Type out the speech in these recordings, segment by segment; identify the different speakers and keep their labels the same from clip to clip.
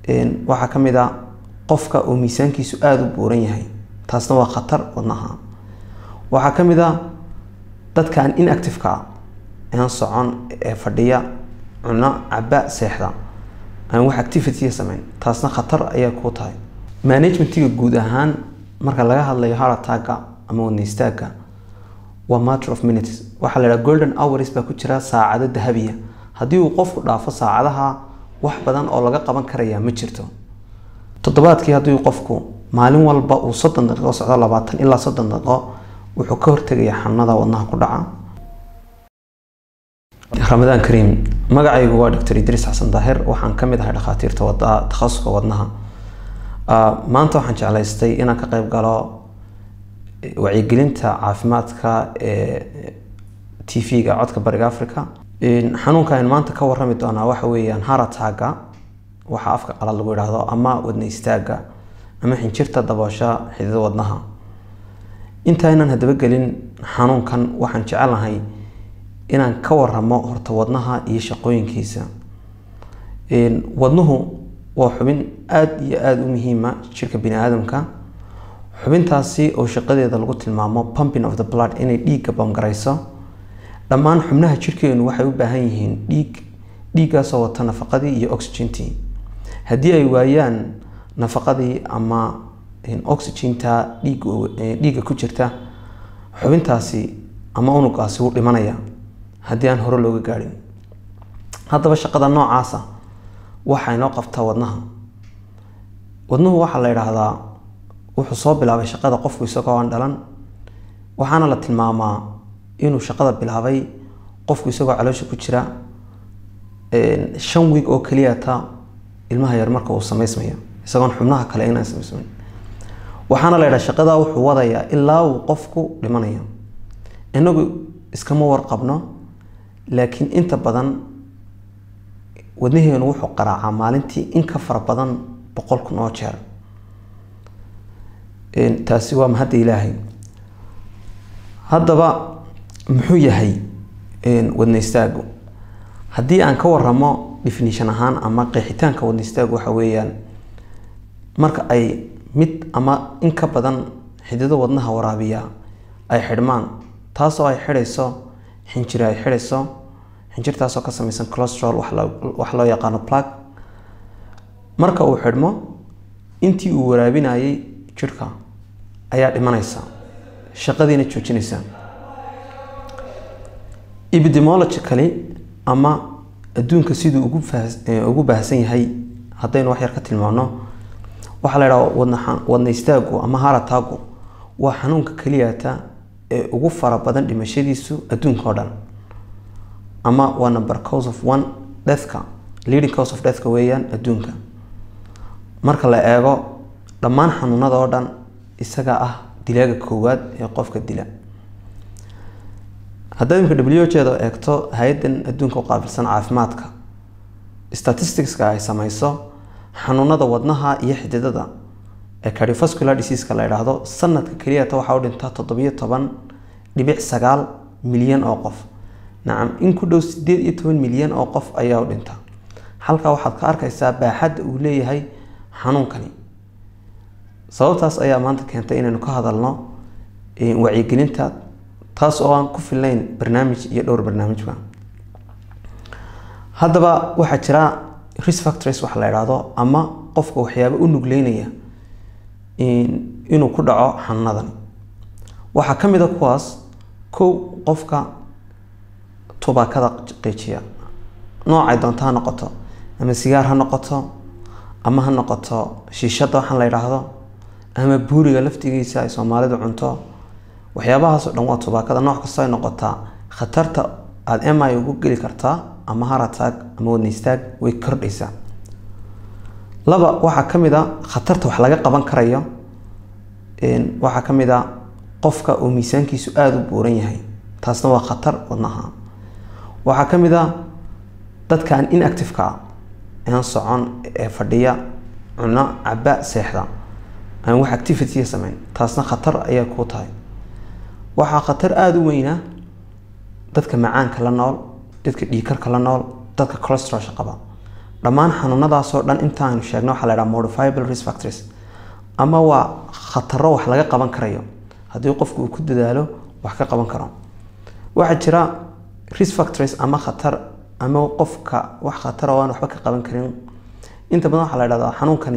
Speaker 1: waxaa ka mid a qofka uu miisaankiisu aada u buuran yahay taasna waa khatar wadnaha waxaa ka mid a dadka aan inactiveka ah aan socon ee fadhiya cuno caba seexda aan wax activity sameyn taasna khatar ayaa kuu tahay managementiga guud ahaan marka laga hadlayo harataaga ama wadnaystaaga waa matter of minutes waxaa la dhaha golden hours baa ku jira saacado dahabiya haddii uu qofku dhaafo saacadaha wax badan oo laga qaban karaya ma jirto toddobaadkii haddii qofku maalin walba uu soddon daqiiqo socdo labaatan ilaa soddon daqiiqo wuxuu ka hortegayaa xanuunada wadnaha ku dhaca ramadaan kariim magacaygu waa doctor idriis xasan daahir waxaan ka mid ahay dhakhaatiirta wada takhasuska wadnaha maanta waxaan jeclaystay inaan ka qayb galo wacyigelinta caafimaadka ee t v-ga codka bariga africa xanuunka aynu maanta ka warami doonaa waxa weeyaan harataaga waxa afka qalad lagu yidhaahdo ama wadna istaaga ama xinjirta daboosha xidida wadnaha intaynan haddaba gelin xanuunkan waxaan jecelahay inaan ka waramo horta wadnaha iyo shaqooyinkiisa wadnuhu waa xubin aada iyo aada u muhiima jirka bini aadamka xubintaasi oo shaqadeeda lagu tilmaamo pumping of the blood inay dhiigga bamgarayso dhammaan xubnaha jirkeenu waxay u baahan yihiin dhiig dhiiggaasoo wata nafaqadii iyo oxygentii haddii ay waayaan nafaqadii ama oxyginta dhiigga ku jirta xubintaasi ama unugaasi wuu dhimanaya haddii aan hore looga gaadhin haddaba shaqada noocaasa waxaa inoo qabtaa wadnaha wadnuhu waxaa la yidhaahdaa wuxuu soo bilaabay shaqada qofku isagoo aan dhalan waxaana la tilmaamaa inuu shaqada bilaabay qofku isagoo caloosha ku jira shan wiig oo keliyata ilmaha yar marka uu samaysmaya isagoon xubnaha kale inaan samaysmayn waxaana la yidhaha shaqadaa wuxuu wadayaa ilaa uu qofku dhimanayo inagu iskama warqabno laakiin inta badan wadnaheenu wuxuu qaraacaa maalintii in ka fara badan boqol kun oo jeer taasi waa mahadda ilaahay haddaba muxuu yahay wadnaystaagu haddii aan ka waramo definition ahaan ama qeexitaanka wadnaystaagu waxa weeyaan marka ay mid ama in ka badan xidido wadnaha waraabiya ay xidhmaan taasoo ay xidhayso xinjiri ay xidhayso xinjirtaasoo ka samaysan colostrol wax loo yaqaano plug marka uu xidhmo intii uu waraabinayay jirhka ayaa dhimanaysa shaqadiina joojinaysa epidemiologically ama adduunka siduu ugu ugu baahsan yahay haddaynu wax yar ka tilmaano waxaa la idhaha wadna wadna istaagu ama harataagu waa xanuunka keliyata ee ugu fara badan dhimashadiisu adduunka oo dhan ama waa number cause of one deathka leading cause of deathka weeyaan adduunka marka la eego dhammaan xanuunada oo dhan isaga ah dilaaga koowaad ee qofka dila haddaad imika w jeeda eegto hay-addan adduunka u qaabilsan caafimaadka statisticska ay sameyso xanuunada wadnaha iyo xididada ee cardiovascular diseaseka la idhaahdo sanadka keliyata waxaa u dhintaa toddobiyo toban dhibic sagaal milyan oo qof nacam in ku dhow sideed iyo toban milyan oo qof ayaa u dhinta halkaa waxaad ka arkaysaa baaxadda uu leeyahay xanuunkani sababtaas ayaa maanta keentay inaynu ka hadalno wacyigelinta taas oo aan ku fillayn barnaamij iyo dhowr barnaamijba haddaba waxaa jira risk factors waxa la idhaahdo ama qofka waxyaaba u nugleynaya inuu ku dhaco xanuunadan waxaa ka mid a kuwaas kow qofka tubaakada qiijiya noocay doonto ha noqoto ama sigaar ha noqoto ama ha noqoto shiishada waxaan la idhaahdo ama buuriga laftigiisa ay soomaalidu cunto waxyaabahaasoo dhan waa tubaakada nooc kastoo ay noqotaa khatarta aada mi ugu geli kartaa ama harataag ama wadnaystaag way kordhaysaa laba waxaa ka mid a khatarta wax laga qaban karayo waxaa ka mid a qofka uu miisaankiisu aada u buuran yahay taasna waa khatar wadnaha waxaa ka mid a dadka aan inactiveka ah aan socon ee fadhiya cuno caba seexda aan wax activity sameyn taasna khatar ayaa kuu tahay waxaa khatar aada u weyna dadka macaanka la nool dadka dhiikarka la nool dadka colostrolsha qaba dhammaan xanuunadaasoo dhan intaaynu sheegno waxaa la dhaha modifiable risk factors ama waa khataro wax laga qaban karayo haddii qofku uu ku dadaalo wax ka qaban karo waxaa jira risk factors ama khatar ama qofka wax khatar oo aan waxba ka qaban karin inta badan waxaa la dhahdaa xanuunkani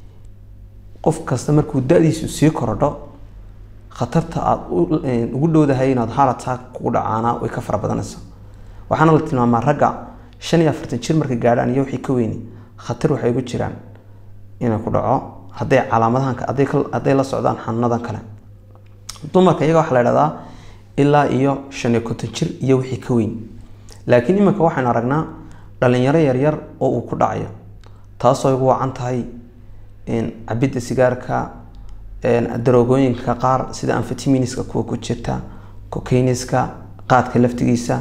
Speaker 1: qof kasta markuu da-diisu sii korodho khatarta aada ugu dhowdahay inaad heart attack kugu dhacaana way ka fara badanaysa waxaana la tilmaamaa ragga shan iyo afartan jir markay gaadhaan iyo wixii ka weyni khatar waxay ugu jiraan inay ku dhaco hadday calaamadahan hadday la socdaan xanuunadan kale dumarka iyaga waxaa la dhahdaa ilaa iyo shan iyo konton jir iyo wixii ka weyn laakiin iminka waxaynu aragnaa dhalinyaro yaryar oo uu ku dhacayo taasoo igu wacan tahay cabidda sigaarka daroogooyinka qaar sida amfetiminiska kuwa ku jirta cocainiska qaadka laftigiisa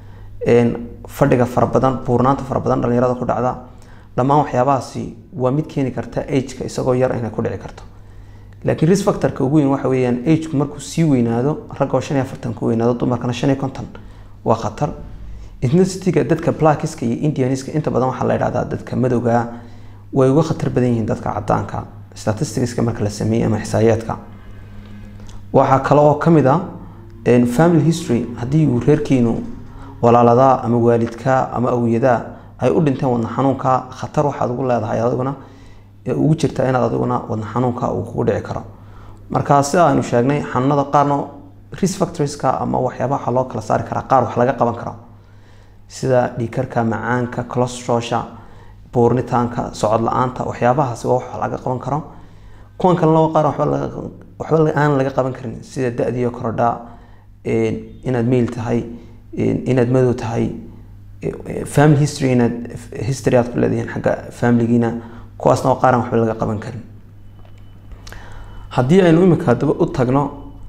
Speaker 1: fadhiga fara badan buurnaanta fara badan dhalinyarada ku dhacda dhammaan waxyaabahaasi waa mid keeni karta ageka isagoo yar inay ku dhici karto laakiin risk factorka ugu weyn waxa weeyaan ageku markuu sii weynaado ragoo shan iyo afartan ku weynaado dumarkana shan iyo konton waa khatar ethnicity-ga dadka blackiska iyo indianiska inta badan waxaa la idhahdaa dadka madowga way uga khatar badan yihiin dadka cadaanka statisticska marka la sameeyey ama xisaayaadka waxaa kale oo kamid a family history haddii uu reerkiinu walaaladaa ama waalidka ama awiyadaa ay u dhinteen wadna xanuunka khatar waxaad ugu leedahay adiguna ugu jirta inaad adiguna wadna xanuunka uu kugu dhici karo marka sida aynu sheegnay xanuunada qaarna risk factorieska ama waxyaabaha waxaa loo kala saari karaa qaar wax laga qaban karo sida dhiikarka macaanka colostrosha buurnitaanka socod la-aanta waxyaabahaasi waa wax laga qaban karo kuwan kalena waa qaar waxba aan laga qaban karin sida da-diyo korodha inaad meyl tahay inaad madow tahay family history inaad history aad ku leedihiin xagga familigiina kuwaasna waa qaaran waxba laga qaban karin haddii aynu imika haddaba u tagno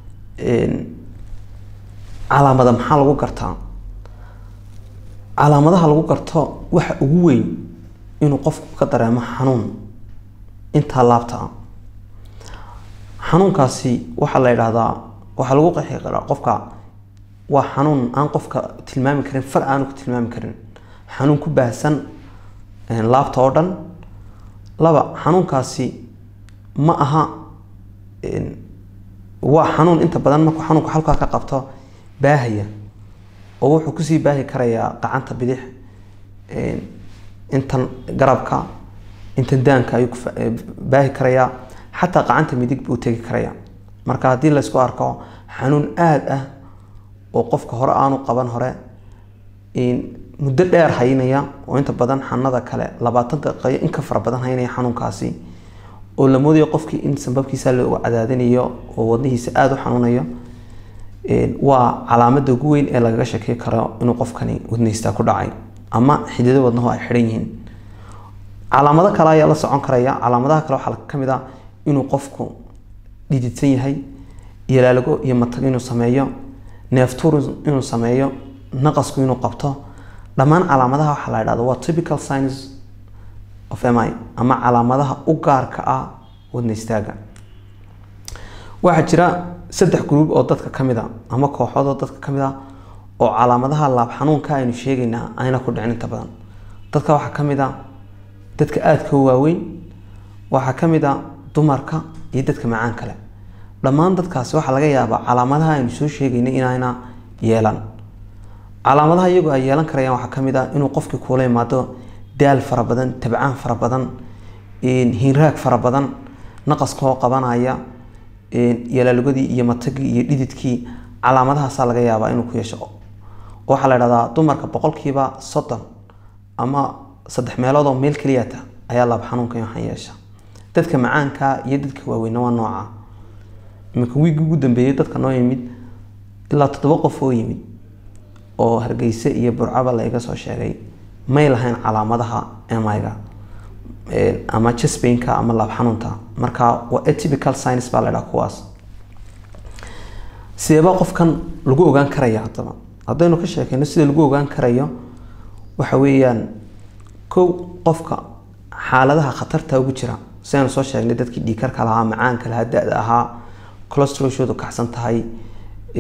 Speaker 1: calaamada maxaa lagu gartaa calaamadaha lagu garto waxa ugu weyn inuu qofku ka dareemo xanuun intaa laabta ah xanuunkaasi waxaa la yidhaahdaa waxaa lagu qeexi karaa qofka waa xanuun aan qofka tilmaami karin far aanu ku tilmaami karin xanuun ku baahsan laabta oo dhan laba xanuunkaasi ma aha waa xanuun inta badan markuu xanuunku halkaa ka qabto baahaya oo wuxuu kusii baahi karayaa gacanta bidix intan garabka intan daanka ayuu baahi karayaa xataa gacanta midig buu tegi karaya marka haddii laysku arko xanuun aada ah oo qofka hore aanu qaban hore muddo dheer haynaya oo inta badan xanada kale labaatan daqiiqayo in ka fara badan haynaya xanuunkaasi oo la moodayo qofkii in sanbabkiisa loo cadaadinayo oo wadnihiisa aada u xanuunayo waa calaamada ugu weyn ee lagaga shakey karo inuu qofkani wadnihiista ku dhacay ama xidido wadnahu ay xidhan yihiin calaamado kale ayaa la socon karaya calaamadaha kale waxaa kamid a inuu qofku dhididsan yahay yalaalago iyo matag inuu sameeyo neeftuur inuu sameeyo naqasku inuu qabto dhammaan calaamadaha waxaa la dhahda waa typical signs of mi ama calaamadaha u gaarka ah wadna istaaga waxaa jira saddex gruub oo dadka kamid a ama kooxood oo dadka kamid a oo calaamadaha laab xanuunka aynu sheegaynaa ayna ku dhicin inta badan dadka waxaa kamid a dadka aadka u waaweyn waxaa kamid a dumarka iyo dadka macaan kale dhammaan dadkaasi waxaa laga yaabaa calaamadaha aynu soo sheegaynay inayna yeelan calaamadaha iyagoo ay yeelan karayaan waxaa kamid ah inuu qofkii kuula imaado daal fara badan tabcaan fara badan hinraag fara badan naqaskoo qabanaya yalaalogadii iyo matagii iyo dhididkii calaamadahaasaa laga yaabaa inuu ku yeesho waxaa la dhahdaa dumarka boqolkiiba soddon ama saddex meelood oo meel keliyata ayaa laab xanuunka waxaan yeesha dadka macaanka iyo dadka waaweyna waa nooca iminka wiigi ugu dambeeyey dadka noo yimid ilaa toddoba qof oo yimid oo hargeyse iyo burcaba laiga soo sheegay may lahayn calaamadaha miga ama jasbainka ama laab xanuunta marka waa atypical science baa la dhaha kuwaas sideebaa qofkan lagu ogaan karaya haddaba haddaynu ka sheekeyno sida lagu ogaan karayo waxa weeyaan kow qofka xaaladaha khatarta ugu jira sidaynu soo sheegnay dadkii dhiikarka lahaa macaanka lahaa da-da ahaa colostrolshoodu kacsan tahay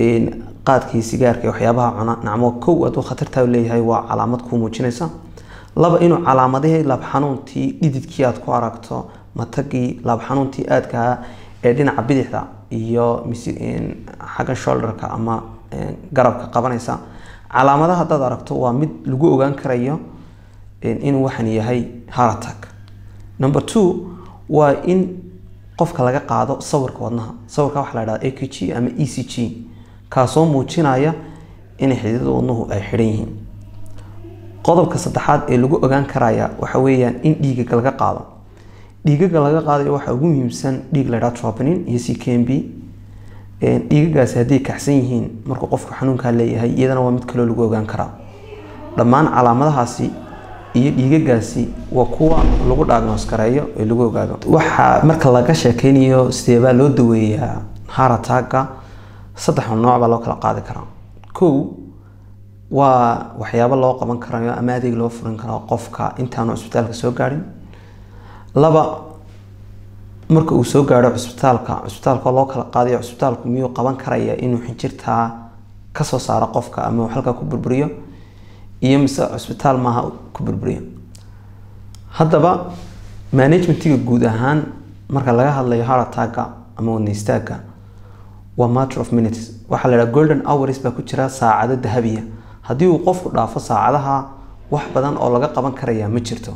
Speaker 1: qaadkii sigaarka iyo waxyaabaha cuna nacmo kow hadduu khatartaa leeyahay waa calaamad kuu muujinaysa laba inuu calaamadihii laab xanuuntii dhididkii aad ku aragto matagii laab xanuuntii aadkaa ee dhinaca bidixda iyo xagga shoulderka ama garabka qabanaysa calaamadaha haddaad aragto waa mid lagu ogaan karayo inuu waxan yahay haratak number two waa in qofka laga qaado sawirka wadnaha sawirka waxaa la dhahda a k g ama e c g kaasoo muujinaya inay xididada wadnuhu ay xidhan yihiin qodobka saddexaad ee lagu ogaan karaya waxa weeyaan in dhiigaga laga qaado dhiigaga laga qaadayo waxaa ugu muhiimsan dhiig la dhaha troponin iyo c k m b dhiigagaasi hadday kaxsan yihiin markuu qofku xanuunkaa leeyahay iyadana waa mid kaloo lagu ogaan karaa dhammaan calaamadahaasi iyo dhiigagaasi waa kuwa lagu dhaagnoos gareeyo ee lagu ogaado waxaa marka laga sheekeynayo sideebaa loo daweeyaa harataaga saddex nooc baa loo kala qaadi karaa kow waa waxyaabo loo qaban karayo ama adeeg loo furin karo qofka intaanu cisbitaalka soo gaadhin laba marka uu soo gaadho cisbitaalka cisbitaalka loo kala qaadayo cisbitaalku miyuu qaban karaya inuu xinjirtaa kasoo saaro qofka ama uu halkaa ku burburiyo iyo mise cisbitaal maaha ku burburiyo haddaba managementiga guud ahaan marka laga hadlayo harataaga ama wadna istaaga waa matter of minutes waxaa la dhaha golden hours baa ku jira saacado dahabiya haddii uu qofku dhaafo saacadaha wax badan oo laga qaban karaya ma jirto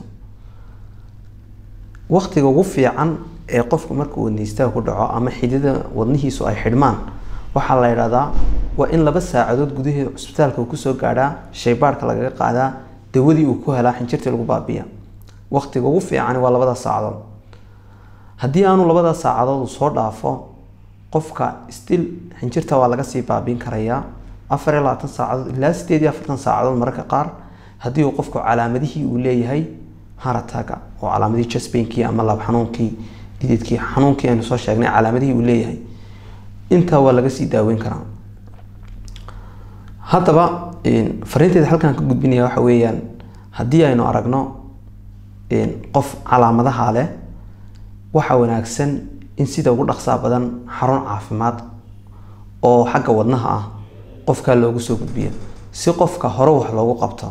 Speaker 1: waktiga ugu fiican ee qofku markuu wadna istaag ku dhaco ama xidida wadnihiisu ay xidhmaan waxaa la yidhahdaa waa in laba saacadood gudaheeda cusbitaalka uu kusoo gaadhaa shaybaarhka lagaga qaadaa dawadii uu ku helaa xinjirtii lagu baabiya waktiga ugu fiican waa labada saacadood haddii aanu labada saacadood uu soo dhaafo qofka stil xinjirta waa laga sii baabiin karayaa afar iyo labaatan saacadood ilaa sideed iyo afartan saacadood mararka qaar haddii uu qofku calaamadihii uu leeyahay harataga oo calaamadihii jasbainkii ama laab xanuunkii dididkii xanuunkii aynu soo sheegnay calaamadihii uu leeyahay intaa waa laga sii daaweyn karaa haddaba fariinteeda halkaan ka gudbinaya waxa weeyaan haddii aynu aragno qof calaamadaha leh waxaa wanaagsan in sida ugu dhaqsaa badan xarun caafimaad oo xagga wadnaha ah qofkaa loogu soo gudbiyo si qofka hore wax loogu qabto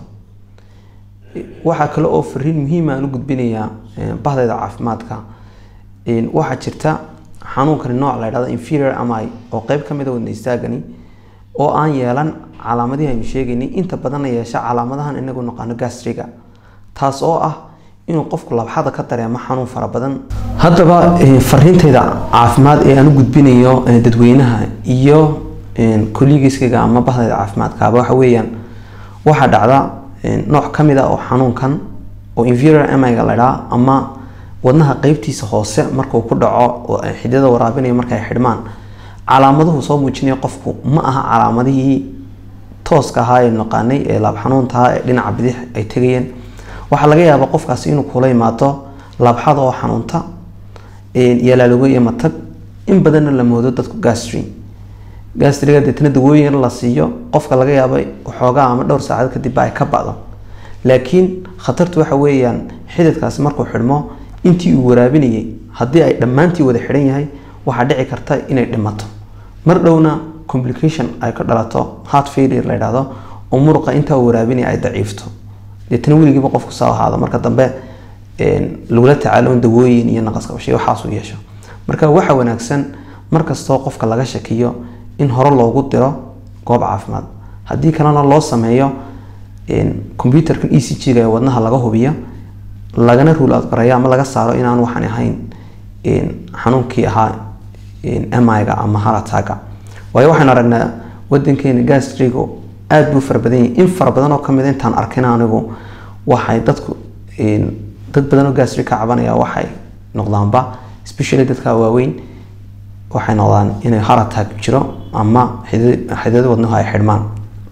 Speaker 1: waxaa kale oo fariin muhiima aan u gudbinayaa bahdayda caafimaadka waxaa jirta xanuunkani nooc la ydhahdo inferior ami oo qeyb ka mida wadna istaagani oo aan yeelan calaamadihii aynu sheegaynay inta badanna yeesha calaamadahan inagu naqaano gastriga taas oo ah inuu qofku labxada ka dareemo xanuun fara badan haddaba fariintayda caafimaad ee aan u gudbinayo dadweynaha iyo kollegiskayga ama bahdayda caafimaadkaaba waxa weeyaan waxaa dhacda nooc ka mid a oo xanuunkan oo inferior amiga la dhaa ama wadnaha qeybtiisa hoose markuu ku dhaco xididada waraabinaya markay xidhmaan calaamaduhu soo muujinaya qofku ma aha calaamadihii tooska ahaa ee naqaanay ee laab xanuuntaha ee dhinaca bidix ay tegayeen waxaa laga yaabaa qofkaasi inuu kula imaado laabxada oo xanuunta yalaalogo iyo matag in badanna la moodo dadku gastri gastriga deetna dawooyin la siiyo qofka laga yaabo waxoogaa ama dhowr saacad kadib ay ka bacdo laakiin khatartu waxa weeyaan xididkaasi markuu xidhmo intii uu waraabinayay haddii ay dhammaantii wada xidhan yahay waxaa dhici karta inay dhimato mar dhowna complication ay ka dhalato heart failure la yidhaahdo oo muruqa intaa waraabinaya ay daciifto deetna weligiiba qofku saa ahaado marka dambe lagula tacaalo in dawooyin iyo naqaskabashay waxaas u yeesho marka waxa wanaagsan markastoo qofka laga shakiyo in hore loogu diro goob caafimaad haddii kalena loo sameeyo computerka e c g-ga ee wadnaha laga hubiyo lagana ruul adgareeyo ama laga saaro inaan waxaan ahayn xanuunkii ahaa miga ama harataga waayo waxaan aragnaa wadankeena gastrigo aada buu fara badan yahay in fara badan oo kamid intaan arkin anigu waxay dadku dad badan oo gastri ka cabanaya waxay noqdaanba especially dadka waaweyn waxay noqdaan inay haratag jiro ama xididada wadnahu ay xidhmaan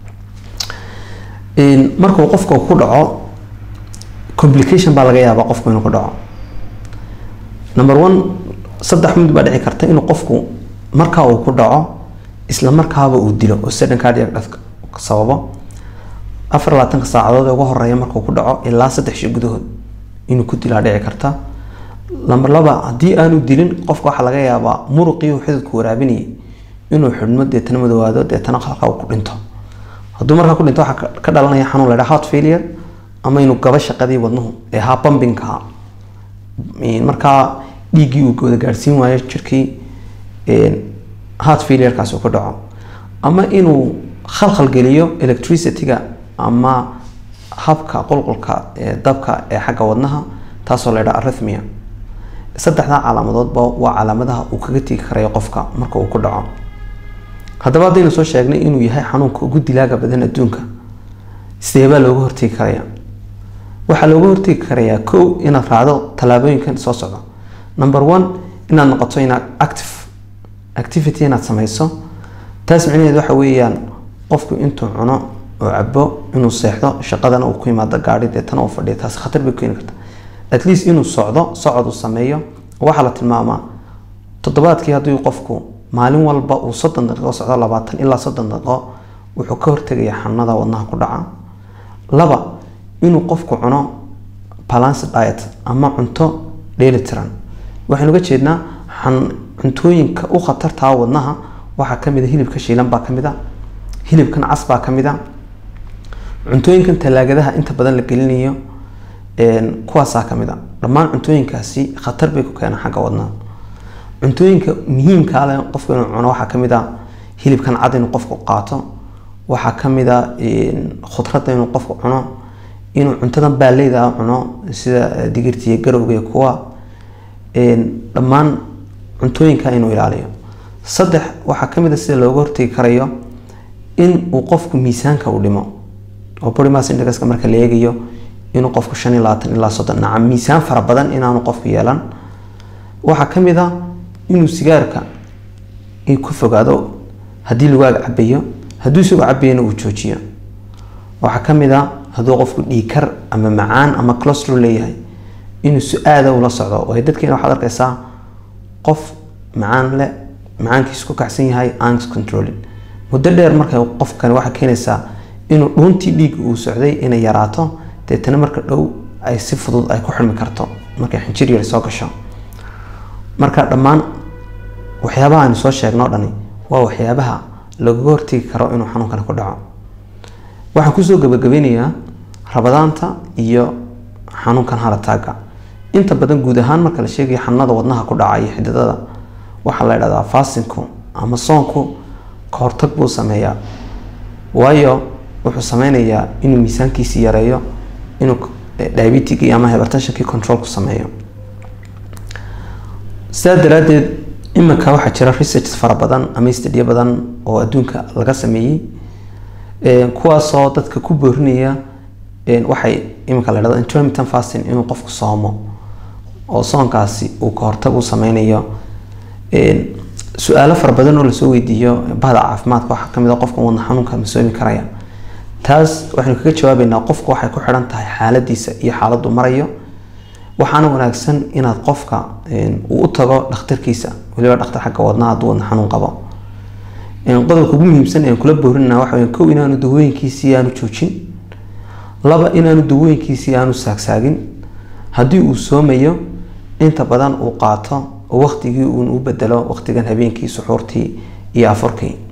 Speaker 1: markuu qofka ku dhaco complication baa laga yaabaa qofku inuu ku dhaco number one saddex mid baa dhici karta inuu qofku markaa uu ku dhaco isla markaaba uu dilo oo sudden cardiac death sababo afar labaatanka saacadood ee ugu horeeya markuu ku dhaco ilaa saddex shi gudahood inuu ku dilaa dhici karta lamber laba haddii aanu dilin qofka waxaa laga yaabaa muruqii uu xididku waraabinayay inuu xidhmo deetana madoowaado deetana halka uu ku dhinto hadduu markaa ku dhinto waxaa ka dhalanaya xanuun la ydhaha heart failure ama inuu gaba shaqadii wadnuhu ee ahaa bambinka markaa dhiiggii uu wada gaadhsiin waayo jirkii heart failurekaas uu ku dhaco ama inuu khalkhal geliyo electricity-ga ama habka qulqulka dabka ee xagga wadnaha taasoo la ydhaha arithmia saddexdaa calaamadoodba waa calaamadaha uu kaga tegi karayo qofka marka uu ku dhaco haddaba haddaynu soo sheegnay inuu yahay xanuunka ugu dilaaga badan adduunka sideebaa looga hortegi karaya waxaa looga hortegi karayaa kow inaad raacdo tallaabooyinkan soo socda number one inaad noqoto inaad active activity inaad sameyso taas micnaheed waxa weeyaan qofku intuu cuno oo cabo inuu seexdo shaqadana uu ku yimaado gaadhi deetana uu fadhiyo taas khatar bay keeni karta at least inuu socdo socod uu sameeyo waxaa la tilmaamaa toddobaadkii haddii qofku maalin walba uu soddon daqiiqo socdo labaatan ilaa soddon daqiiqo wuxuu ka hortegaya xanuunada wadnaha ku dhaca laba inuu qofku cuno balance diet ama cunto dheelitiran waxaynu uga jeednaa cuntooyinka u khatartaa wadnaha waxaa kamid a hilibka shiilan baa kamid a hilibkan cas baa kamid a cuntooyinkan talaagadaha inta badan la gelinayo kuwaasaa kamid a dhammaan cuntooyinkaasi khatar bay ku keenaan xagga wadnaha cuntooyinka muhiimka ale qofku inuu cuno waxaa kamid a hilibkan cad inuu qofku qaato waxaa kamid a khudradda inuu qofku cuno inuu cuntadan baaleyda cuno sida digirtiiyo garowga iyo kuwa dhammaan cuntooyinka inuu ilaaliyo saddex waxaa kamid a sida looga hortegi karayo in uu qofku miisaanka uu dhimo oo body mass indexka marka la eegayo inuu qofku shan iyo labaatan ilaa soddon nacam miisaan fara badan inaanu qofku yeelan waxaa kamid a inuu sigaarka ku fogaado haddii lagaaga cabayo hadduu isagoo cabayana uu joojiyo waxaa kamid a hadduu qofku dhiikar ama macaan ama clostrol leeyahay inuu su-aada ula socdo waayo dadkeena waxaad arkaysaa qof macaan leh macaankiisu ku kacsan yahay ans controlling muddo dheer marka qofkani waxaa keenaysaa inuu dhuuntii dhiigga uu socday inay yaraato deetana marka dhow ay si fudud ay ku xirmi karto markay xinjir yar soo gasho marka dhammaan waxyaabaha aynu soo sheegno o dhani waa waxyaabaha lagaga hortegi karo inuu xanuunkani ku dhaco waxaan kusoo gabagabeynayaa rabadaanta iyo xanuunkan harataaga inta badan guud ahaan marka la sheegayo xanuunada wadnaha ku dhaca iyo xididada waxaa la idhahdaa faasinku ama soonku kahortag buu sameeyaa waayo wuxuu sameynayaa inuu miisaankiisi yareeyo inuu diabetigii ama hypertensionkii controlku sameeyo sidaa daraadeed iminka waxaa jira research fara badan ama stadiyo badan oo adduunka laga sameeyey kuwaasoo dadka ku boorinaya waxay iminka la dhahdo intermittent fasting inuu qofku soomo oo soonkaasi uu kahortag u sameynayo su-aalo fara badan oo lasoo weydiiyo bahda caafimaadka waxaa kamid a qofka wadna xanuunka ma soomi karaya taas waxaynu kaga jawaabeynaa qofku waxay ku xidhan tahay xaaladiisa iyo xaaladdu marayo waxaana wanaagsan inaad qofka uu u tago dhakhtarkiisa waliba dhakhtar xagga wadnaha hadduu wadna xanuun qabo qodobka ugu muhiimsan ee kula boorinana waxa weya kow inaanu dawooyinkiisii aanu joojin laba inaanu dawooyinkiisii aanu saagsaagin haddii uu soomayo inta badan uu qaato oo waqtigii uun u bedelo waqtigan habeenkii suxuurtii iyo afurkii